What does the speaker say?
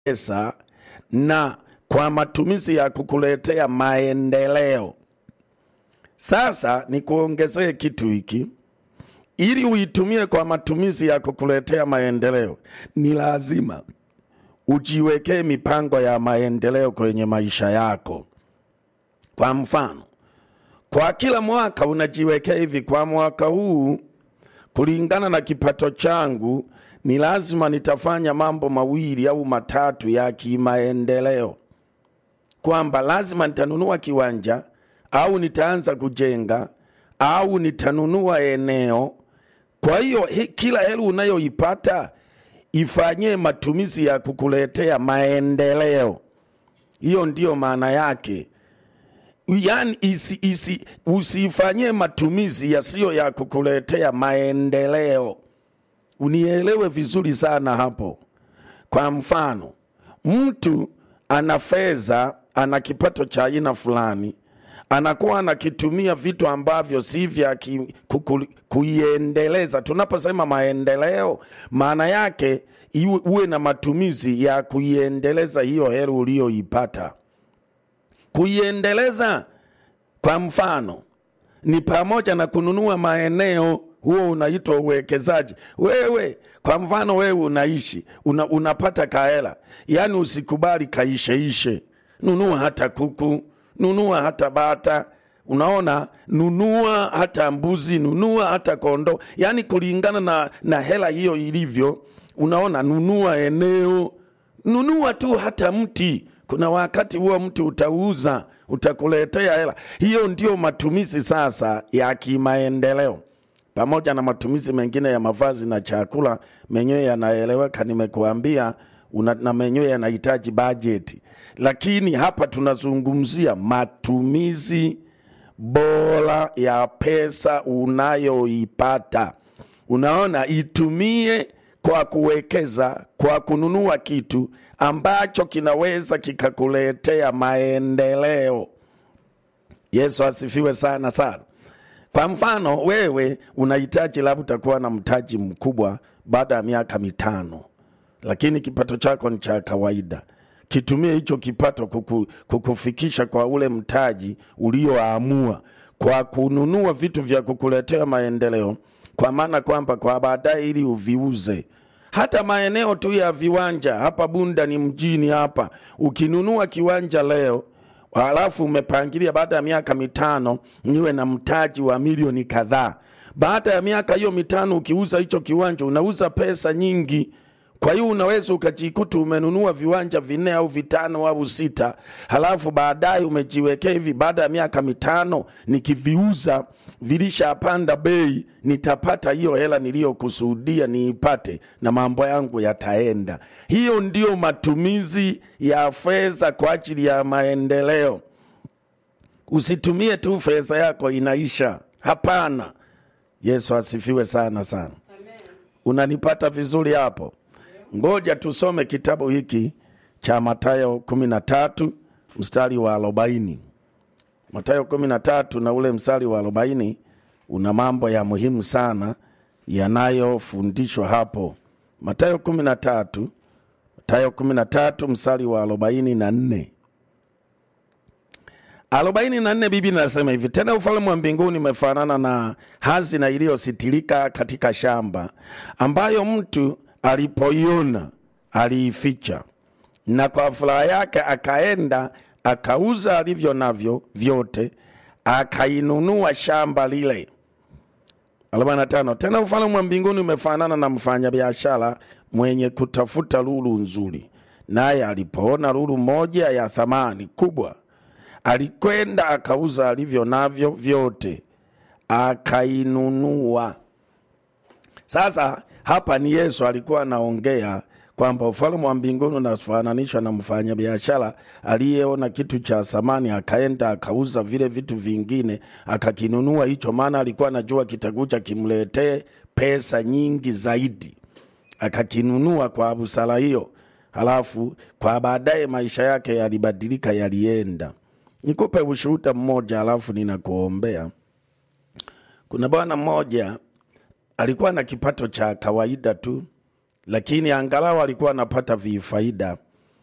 pesa na kwa matumizi ya kukuletea maendeleo. Sasa nikuongezee kitu hiki, ili uitumie kwa matumizi ya kukuletea maendeleo, ni lazima ujiwekee mipango ya maendeleo kwenye maisha yako. Kwa mfano, kwa kila mwaka unajiwekea hivi, kwa mwaka huu kulingana na kipato changu ni lazima nitafanya mambo mawili au matatu ya kimaendeleo, kwamba lazima nitanunua kiwanja au nitaanza kujenga au nitanunua eneo. Kwa hiyo he, kila hela unayoipata ifanyie matumizi ya kukuletea maendeleo. Hiyo ndiyo maana yake yani isi, isi, usifanyie matumizi yasiyo ya kukuletea maendeleo. Unielewe vizuri sana hapo. Kwa mfano, mtu ana fedha, ana kipato cha aina fulani, anakuwa anakitumia vitu ambavyo si vya ki- kuku- kuiendeleza. Tunaposema maendeleo, maana yake iwe, uwe na matumizi ya kuiendeleza hiyo hela uliyoipata kuiendeleza kwa mfano ni pamoja na kununua maeneo huo unaitwa uwekezaji wewe kwa mfano wewe unaishi una, unapata kaela yaani usikubali kaisheishe nunua hata kuku nunua hata bata unaona nunua hata mbuzi nunua hata kondoo yaani kulingana na, na hela hiyo ilivyo unaona nunua eneo nunua tu hata mti kuna wakati huo mti utauza utakuletea hela hiyo ndio matumizi sasa ya kimaendeleo pamoja na matumizi mengine ya mavazi na chakula menyewe yanaeleweka nimekuambia una, na menyewe yanahitaji bajeti lakini hapa tunazungumzia matumizi bora ya pesa unayoipata unaona itumie kwa kuwekeza kwa kununua kitu ambacho kinaweza kikakuletea maendeleo yesu asifiwe sana sana kwa mfano wewe unahitaji labda utakuwa na mtaji mkubwa baada ya miaka mitano lakini kipato chako ni cha kawaida kitumie hicho kipato kuku, kukufikisha kwa ule mtaji ulioamua kwa kununua vitu vya kukuletea maendeleo kwa maana kwamba kwa baadaye ili uviuze hata maeneo tu ya viwanja hapa bunda ni mjini hapa ukinunua kiwanja leo halafu umepangilia baada ya miaka mitano niwe na mtaji wa milioni kadhaa baada ya miaka hiyo mitano ukiuza hicho kiwanja unauza pesa nyingi kwa hiyo unaweza ukajikuta umenunua viwanja vinne au vitano au sita halafu baadaye umejiwekea hivi baada ya miaka mitano nikiviuza vilishapanda bei nitapata hiyo hela niliyokusudia niipate na mambo yangu yataenda hiyo ndiyo matumizi ya fedha kwa ajili ya maendeleo usitumie tu fedha yako inaisha hapana yesu asifiwe sana sana unanipata vizuri hapo ngoja tusome kitabu hiki cha matayo kumi na tatu mstari wa arobaini matayo kumi na tatu na ule mstari wa arobaini una mambo ya muhimu sana yanayofundishwa hapo matayo kumi na tatu matayo kumi na tatu mstari wa arobaini na nne arobaini na nne bibi nasema hivi tena ufalme wa mbinguni umefanana na hazina iliyositirika katika shamba ambayo mtu alipoiona aliificha na kwa furaha yake akaenda akauza alivyo navyo vyote akainunua shamba lile 45 tena ufalme wa mbinguni umefanana na mfanyabiashara mwenye kutafuta lulu nzuri naye alipoona lulu moja ya thamani kubwa alikwenda akauza alivyo navyo vyote akainunua sasa hapa ni yesu alikuwa anaongea kwamba ufalme wa mbinguni unafananishwa na mfanyabiashara aliyeona kitu cha thamani akaenda akauza vile vitu vingine akakinunua hicho maana alikuwa anajua kitakuja kimletee pesa nyingi zaidi akakinunua kwa busara hiyo halafu kwa baadaye maisha yake yalibadilika yalienda nikupe ushuhuda mmoja halafu ninakuombea kuna bwana mmoja alikuwa na kipato cha kawaida tu lakini angalau alikuwa anapata vifaida